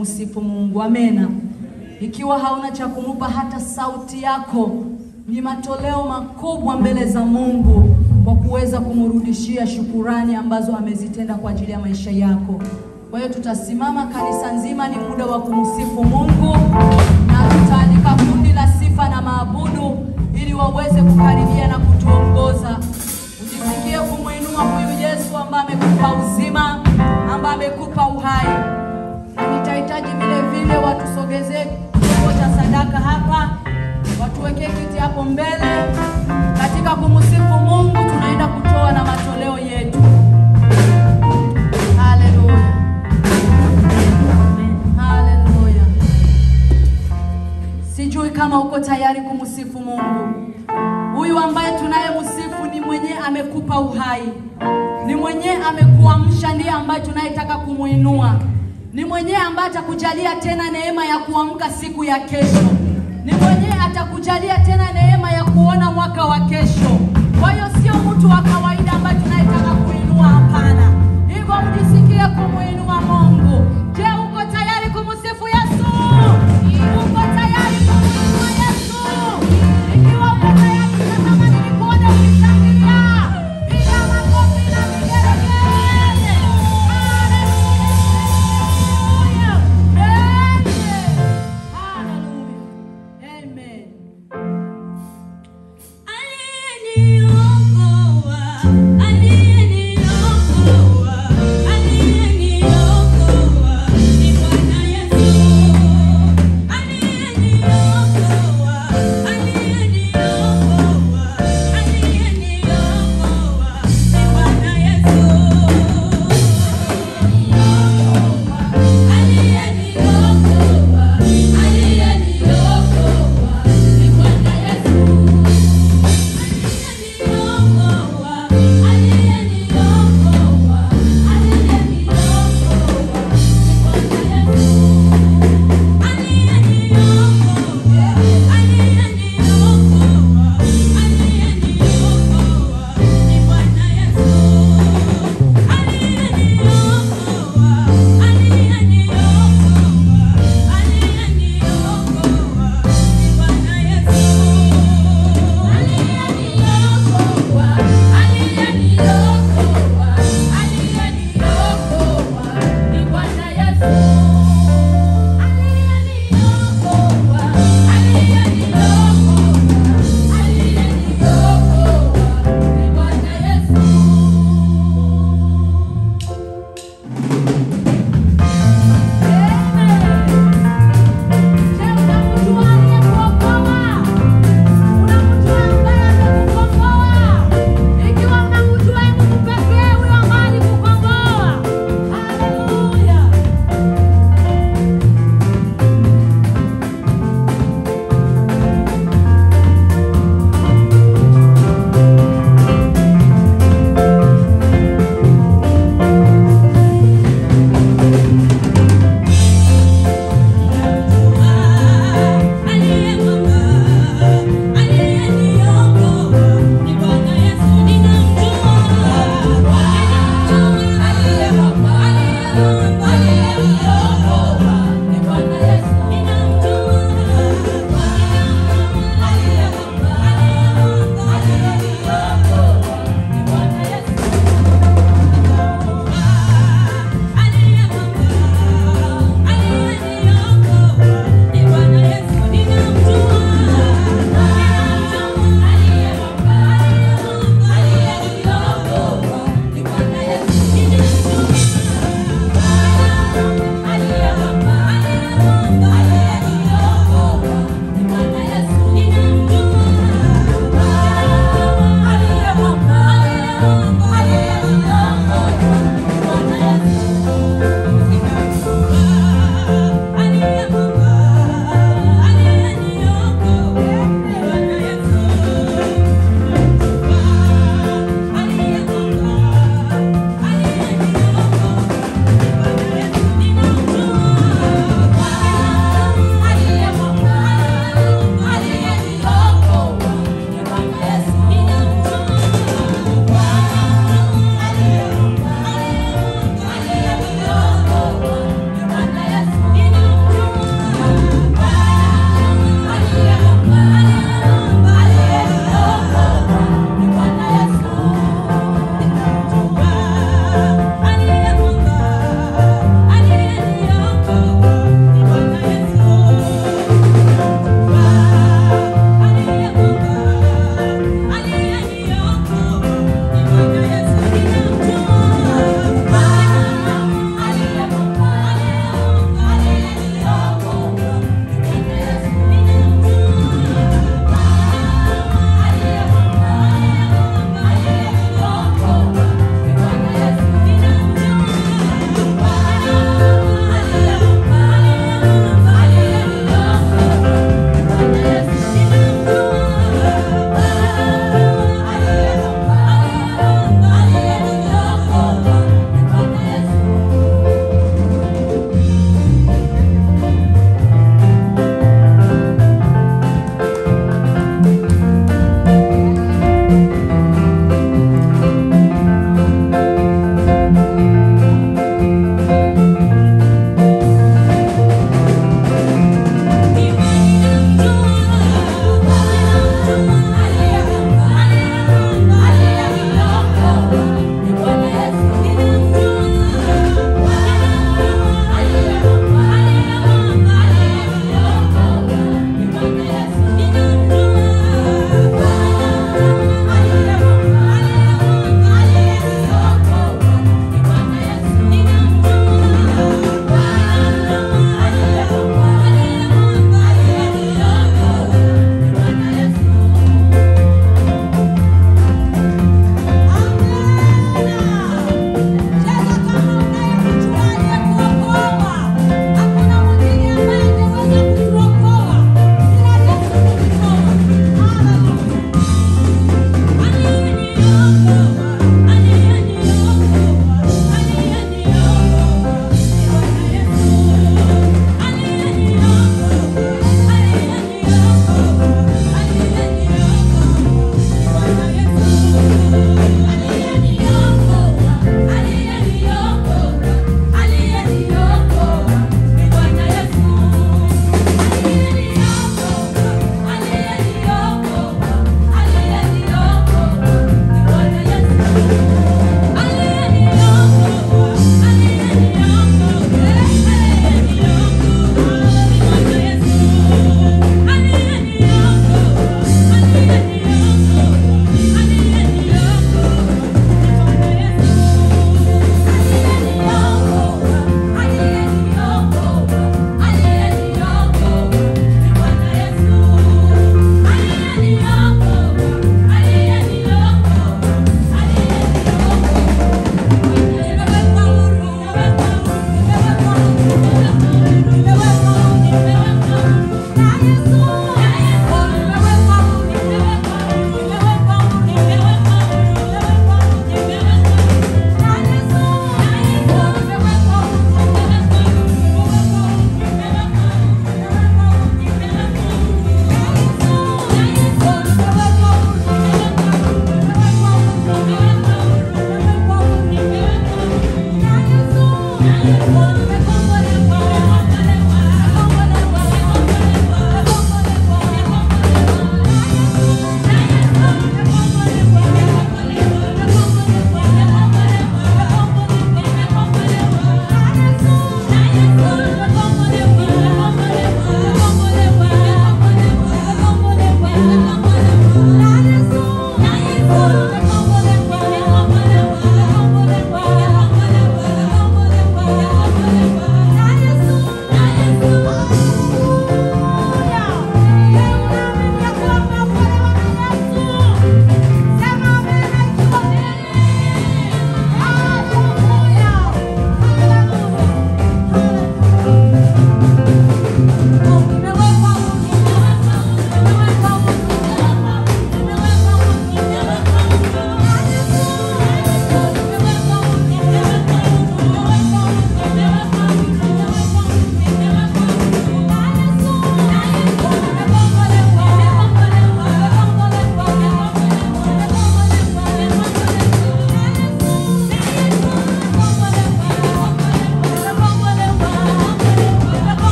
kumsifu Mungu. Amena. Ikiwa hauna cha kumupa, hata sauti yako ni matoleo makubwa mbele za Mungu kwa kuweza kumrudishia shukurani ambazo amezitenda kwa ajili ya maisha yako. Kwa hiyo tutasimama kanisa nzima, ni muda wa kumsifu Mungu, na tutaalika kundi la sifa na maabudu ili waweze kukaribia na kutuongoza. Ujisikie kumwinua huyu Yesu ambaye amekupa uzima, ambaye amekupa uhai. Na nitahitaji vile vile watusogezee chombo cha sadaka hapa, watuwekee kiti hapo mbele. Katika kumsifu Mungu, tunaenda kutoa na matoleo yetu. Haleluya, haleluya. Sijui kama uko tayari kumsifu Mungu. Huyu ambaye tunayemsifu ni mwenye amekupa uhai, ni mwenye amekuamsha, ndiye ambaye tunayetaka kumuinua, ni mwenye ambaye atakujalia tena neema ya kuamka siku ya kesho, ni mwenye atakujalia tena neema ya kuona mwaka wa kesho. Kwa hiyo sio mtu wa kawaida ambaye tunayetaka kuinua, hapana. Hivyo mjisikie kumuinua.